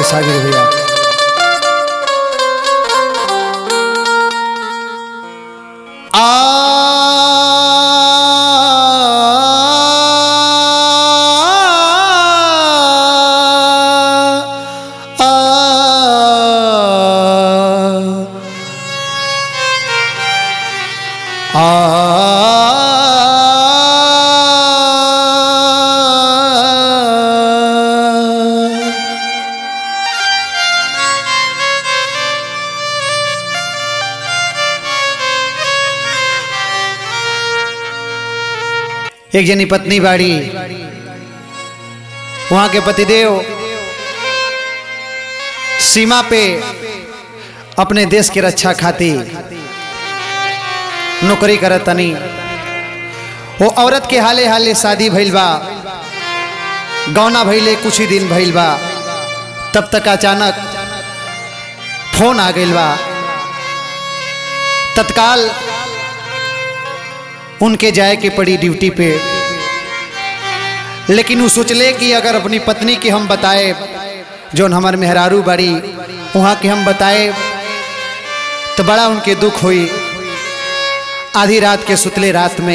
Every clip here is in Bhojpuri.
भेसा गिर भैया आ आ एक जनी पत्नी बाड़ी वहां के पतिदेव सीमा पे अपने देश के रक्षा खातिर नौकरी करत तनी वो औरत के हाले हाले शादी भइल बा गौना भइले कुछ ही दिन भइल बा तब तक अचानक फोन आ गइल बा तत्काल उनके जाए के पड़ी ड्यूटी पे लेकिन वो सोचले कि अगर अपनी पत्नी के हम बताए जोन हमार मेहरारू बाड़ी वहाँ के हम बताए तो बड़ा उनके दुख हुई आधी रात के सुतले रात में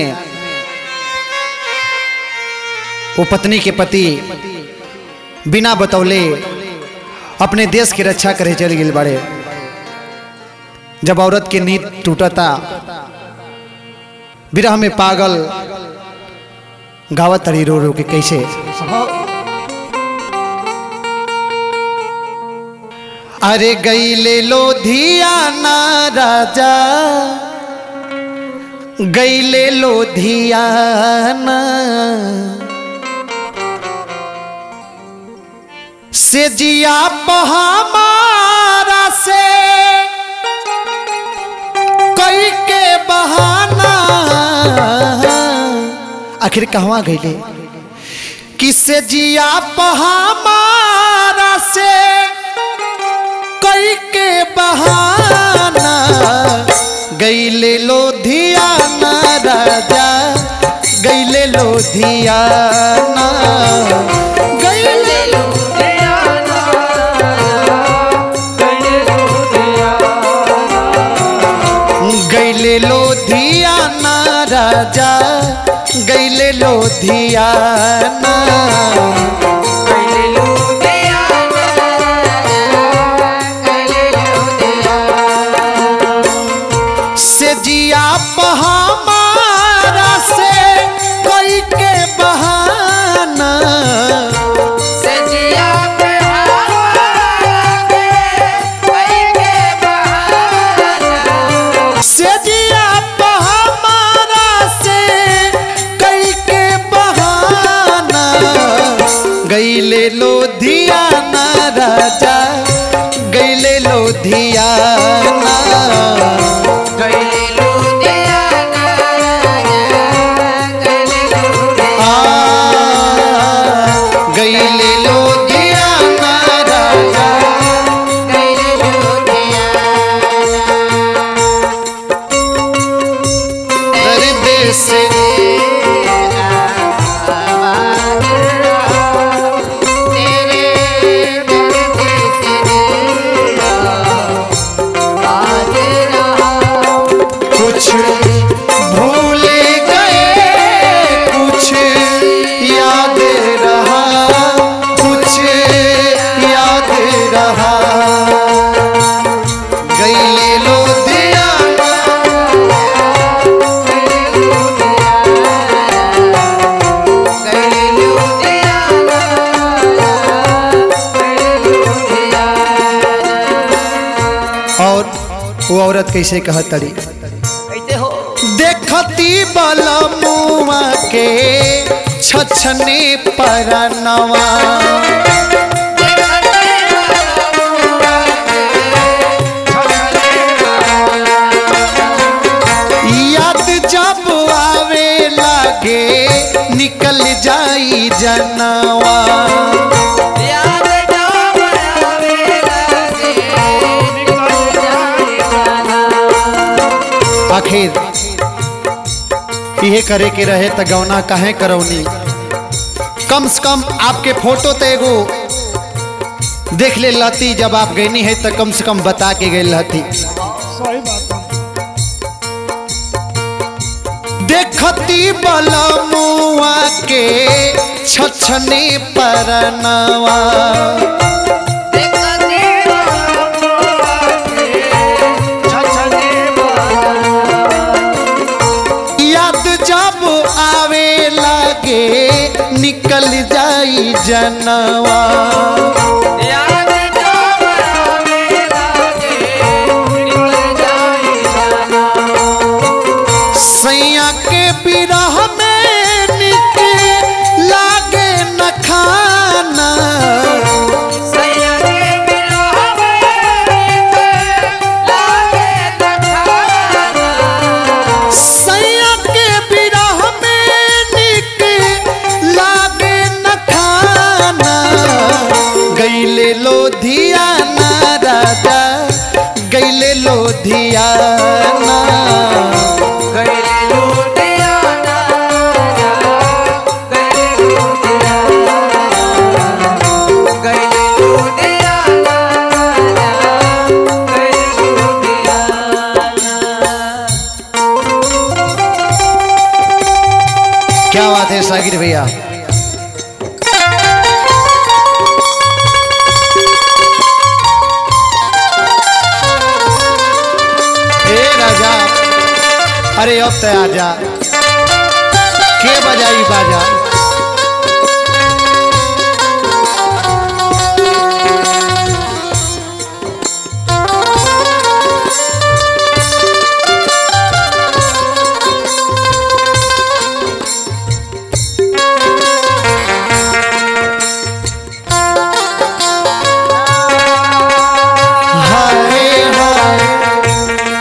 वो पत्नी के पति बिना बतौले अपने देश की रक्षा करे चल गए बड़े जब औरत की नींद टूटता विरह में पागल गावत तड़ी रो रो के कैसे अरे गई ले लो धियाना राजा गई ले लो धियाना से जिया पहामारा से कई के बहाना आखिर कहवा गईले किसे जिया पहामारा से कई के बहाना गईले लोधियाना राजा गईले लोधियाना गईले गईले लोधियाना राजा गईले लोधियाना से जिया पहामारा से कोई के बहाना से जिया पहामारा से कई के बहाना गईले लोधियाना राजा गईले लोधियाना गईले लोधियाना राजा दर्द से कुछ भूल गए कुछ याद रहा कुछ याद रहा गईले लोधियाना और वो औरत कैसे कहत तड़ी देखती बलमुआ के छछने परनवा याद जब आवे लागे निकल जाई जनवा आखिर इहे करे के रहे त गौना काहे करौनी कम से कम आपके फोटो तो एगो देख ले लती जब आप गईनी है तो कम से कम बता के गई लती सही बात है देखती बलमुआ के छछने परनवा याद जब आवे लगे निकल जाई जनवा सैया के बिरह में निके लागे न खाना सैया के बिरह में निके लागे न खाना गईले लोधियाना राजा गईले लोधियाना क्या बात है सागिर भैया ए राजा अरे अब तो आजा के बजाई बाजा हाय हाय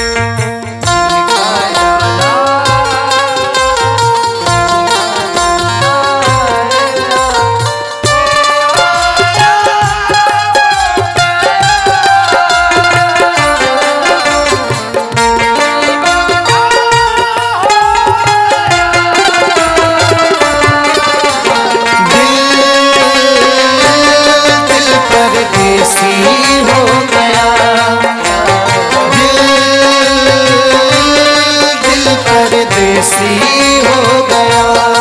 दिल दिल परदेसी हो गया दिल दिल परदेसी हो गया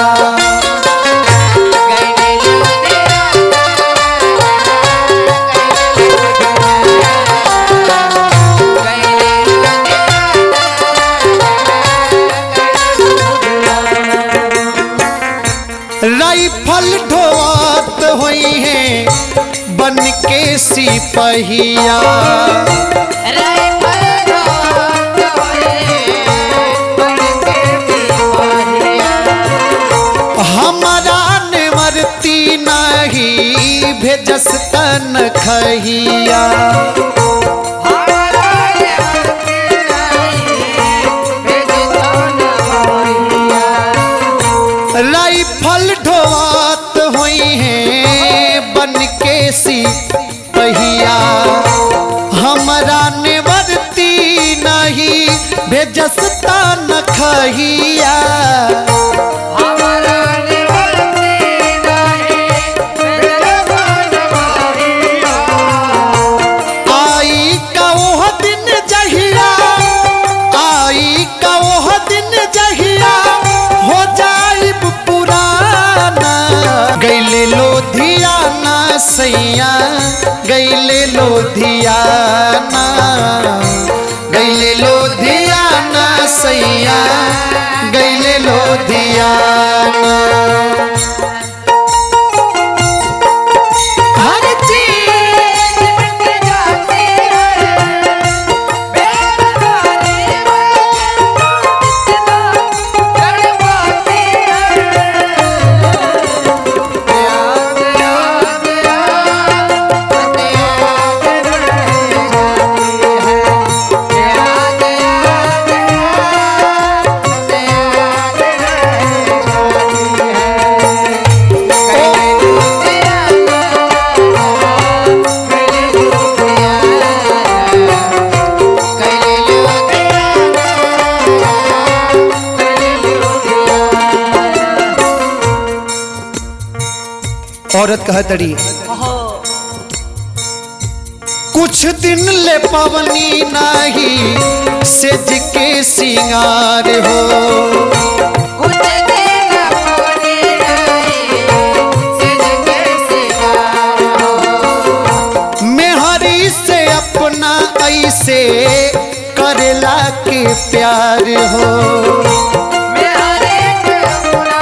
राइफल ढोआत हुई है बन के सिपहिया हमारा निवर्ती नहीं भेजस तन खहिया राइफल ढोआत हुई है बन के सिपहिया हमारा निवर्ती नहीं भेजस तन खहिया आई का ओह दिन जहिया आई का ओह दिन जहिया हो जाइब पुराना गैले लोधियाना सैया गैले लोधियाना गैले लोधियाना सैया गैले लोधियाना हर औरत कह तड़ी कुछ दिन ले पवनी नाही सेज के सिंगार हो कुछ दिन पवनी रही सिज के सिंगार हो मेहरी से अपना ऐसे करेला के प्यार हो मैं हर एक अपना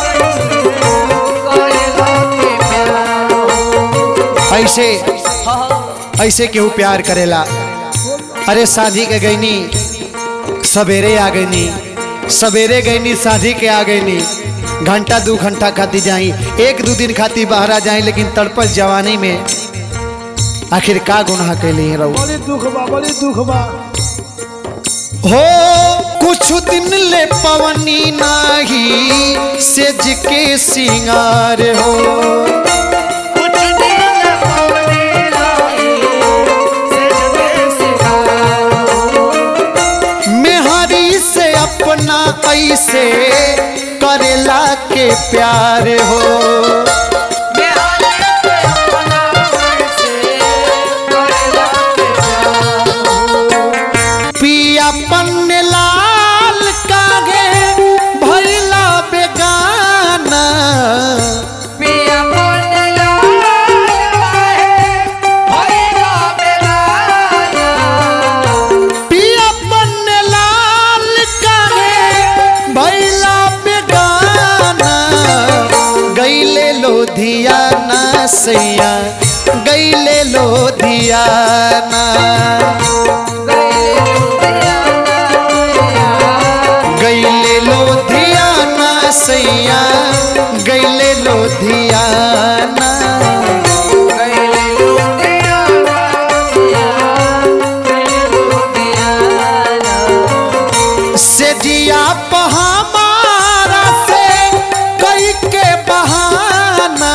कोई लोग प्यार हो ऐसे ऐसे केहू प्यार करेला अरे शादी के गईनी सवेरे आ गईनी सवेरे गईनी शादी के आ गईनी घंटा दू घंटा खाती जाई एक दू दिन खाती बाहर आ जाई लेकिन तड़पल जवानी में आखिर का गुनाह कैली रहू बड़ी दुख बा बड़ी दुख बा हो कुछ दिन ले पवनी नाही सेज के सिंगार हो कुछ दिन पवनी रही सिज के सिंगार हो मेहरी से अपना ऐसे करेला के प्यार हो मैं हर एक अपना से कोई लोग प्यार हो पिया पन्ने लाल कागे भैला बेगाना पिया पोटला है होएगा बेगाना पिया पन्ने लाल कागे भैला बेगाना गैले लोधियाना सैया गैले लोधियाना गैले लोधियाना सैया गैले लोधियाना से जिया पहामारा से कई के बहाना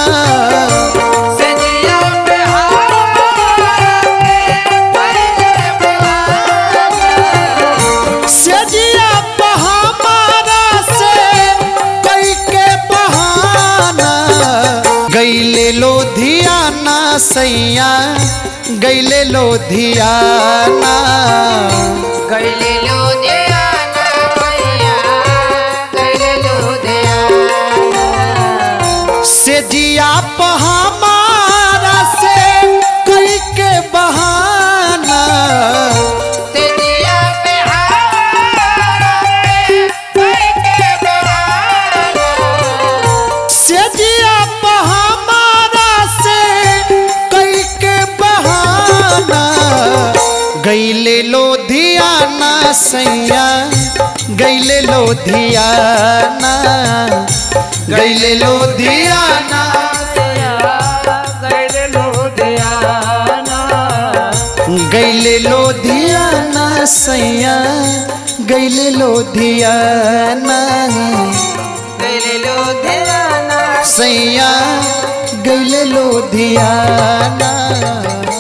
से जिया पहामारा से कई के बहाना गैले लोधियाना सैया गैले लोधियाना से जिया पहामारा से कई के बहाना से जिया पहामारा से कई के बहाना गैले लोधियाना सैया गैले लोधियाना गैले लोधियाना गैले लोधियाना सैया गैले लोधियाना सैया गैले लोधियाना